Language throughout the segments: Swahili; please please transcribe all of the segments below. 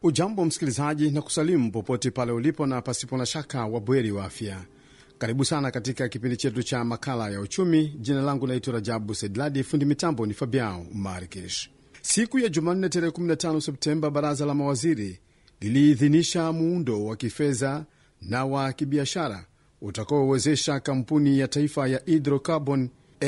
Ujambo msikilizaji, na kusalimu popote pale ulipo, na pasipo na shaka wabweri wa afya. Karibu sana katika kipindi chetu cha makala ya uchumi. Jina langu naitwa Rajabu Sedladi, fundi mitambo ni Fabiao Markish. Siku ya Jumanne tarehe 15 Septemba, baraza la mawaziri liliidhinisha muundo wa kifedha na wa kibiashara utakaowezesha kampuni ya taifa ya hydrocarbon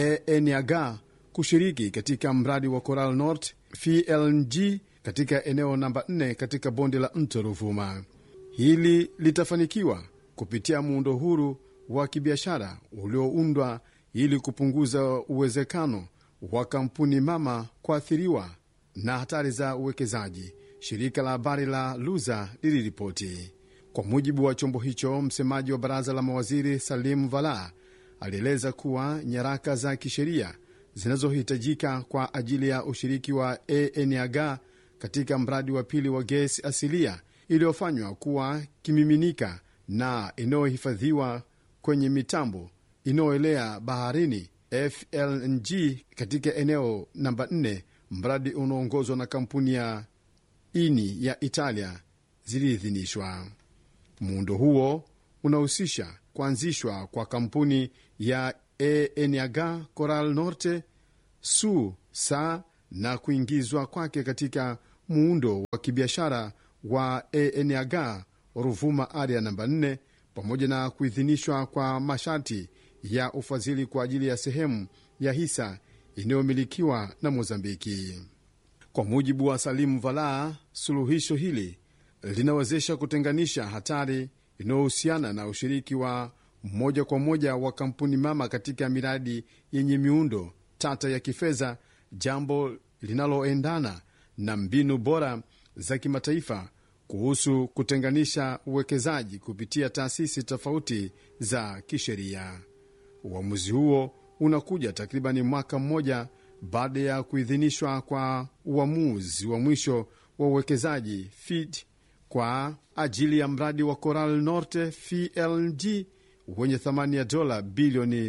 ENAG kushiriki katika mradi wa Coral North FLNG katika eneo namba 4 katika bonde la mto Ruvuma. Hili litafanikiwa kupitia muundo huru wa kibiashara ulioundwa ili kupunguza uwezekano wa kampuni mama kuathiriwa na hatari za uwekezaji, shirika la habari la Luza liliripoti. Kwa mujibu wa chombo hicho, msemaji wa baraza la mawaziri Salim Vala alieleza kuwa nyaraka za kisheria zinazohitajika kwa ajili ya ushiriki wa ENAG katika mradi wa pili wa gesi asilia iliyofanywa kuwa kimiminika na inayohifadhiwa kwenye mitambo inayoelea baharini FLNG katika eneo namba 4, mradi unaoongozwa na kampuni ya ini ya Italia ziliidhinishwa. Muundo huo unahusisha kuanzishwa kwa kampuni ya ENAG Coral Norte su sa na kuingizwa kwake katika muundo wa kibiashara wa ENAG Ruvuma area namba 4 pamoja na kuidhinishwa kwa masharti ya ufadhili kwa ajili ya sehemu ya hisa inayomilikiwa na Mozambiki. Kwa mujibu wa Salimu Vala, suluhisho hili linawezesha kutenganisha hatari inayohusiana na ushiriki wa moja kwa moja wa kampuni mama katika miradi yenye miundo tata ya kifedha, jambo linaloendana na mbinu bora za kimataifa kuhusu kutenganisha uwekezaji kupitia taasisi tofauti za kisheria. Uamuzi huo unakuja takribani mwaka mmoja baada ya kuidhinishwa kwa uamuzi wa mwisho wa uwekezaji FID kwa ajili ya mradi wa Coral Norte FLNG wenye thamani ya dola bilioni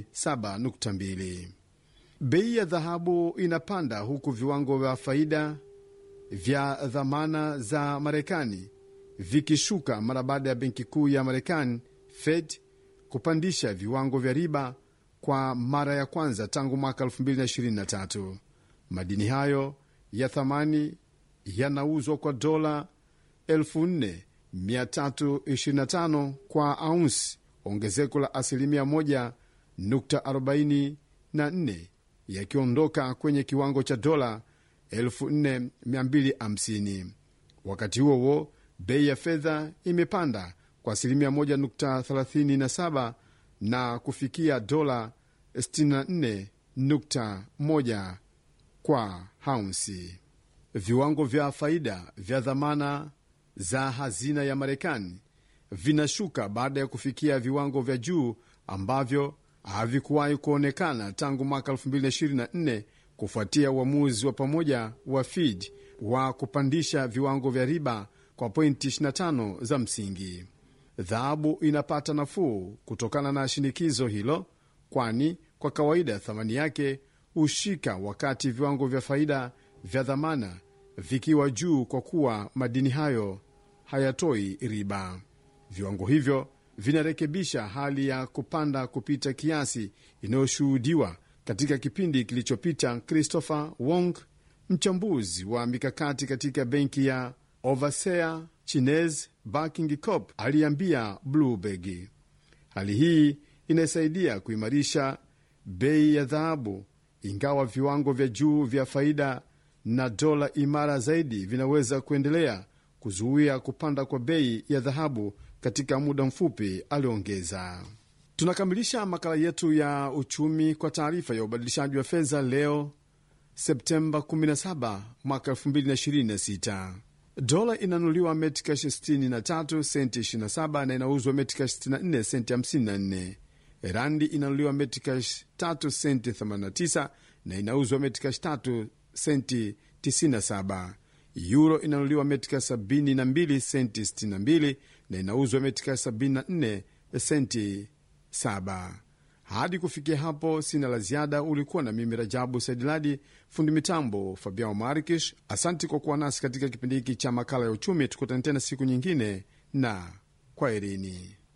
7.2. Bei ya dhahabu inapanda huku viwango vya faida vya dhamana za Marekani vikishuka mara baada ya benki kuu ya Marekani Fed kupandisha viwango vya riba kwa mara ya kwanza tangu mwaka 2023. Madini hayo ya thamani yanauzwa kwa dola 4325 kwa aunsi, ongezeko la asilimia 1.44 yakiondoka kwenye kiwango cha dola 4250. Wakati huo huo, bei ya fedha imepanda kwa asilimia 1.37 na kufikia dola 64.1 kwa haunsi. Viwango vya faida vya dhamana za hazina ya Marekani vinashuka baada ya kufikia viwango vya juu ambavyo havikuwahi kuonekana tangu mwaka 2024 kufuatia uamuzi wa pamoja wa FID wa kupandisha viwango vya riba kwa pointi 25 za msingi. Dhahabu inapata nafuu kutokana na shinikizo hilo, kwani kwa kawaida thamani yake hushika wakati viwango vya faida vya dhamana vikiwa juu, kwa kuwa madini hayo hayatoi riba. Viwango hivyo vinarekebisha hali ya kupanda kupita kiasi inayoshuhudiwa katika kipindi kilichopita. Christopher Wong, mchambuzi wa mikakati katika benki ya Overseer Chinese Banking Corp, aliambia Bloomberg hali hii inasaidia kuimarisha bei ya dhahabu, ingawa viwango vya juu vya faida na dola imara zaidi vinaweza kuendelea kuzuia kupanda kwa bei ya dhahabu katika muda mfupi, aliongeza. Tunakamilisha makala yetu ya uchumi kwa taarifa ya ubadilishaji wa fedha leo Septemba 17 mwaka 2026. Dola inanunuliwa metikash 63 senti 27 na inauzwa metikash 64 senti 54. Randi inanunuliwa metikash 3 senti 89 na inauzwa metikash 3 senti 97. Euro inanunuliwa metika 72 senti 62 na inauzwa metika 74 senti 7. Hadi kufikia hapo, sina la ziada. Ulikuwa na mimi Rajabu Saidiladi, fundi mitambo Fabiao Marikish. Asanti kwa kuwa nasi katika kipindi hiki cha makala ya uchumi. Tukutane tena siku nyingine na kwaherini.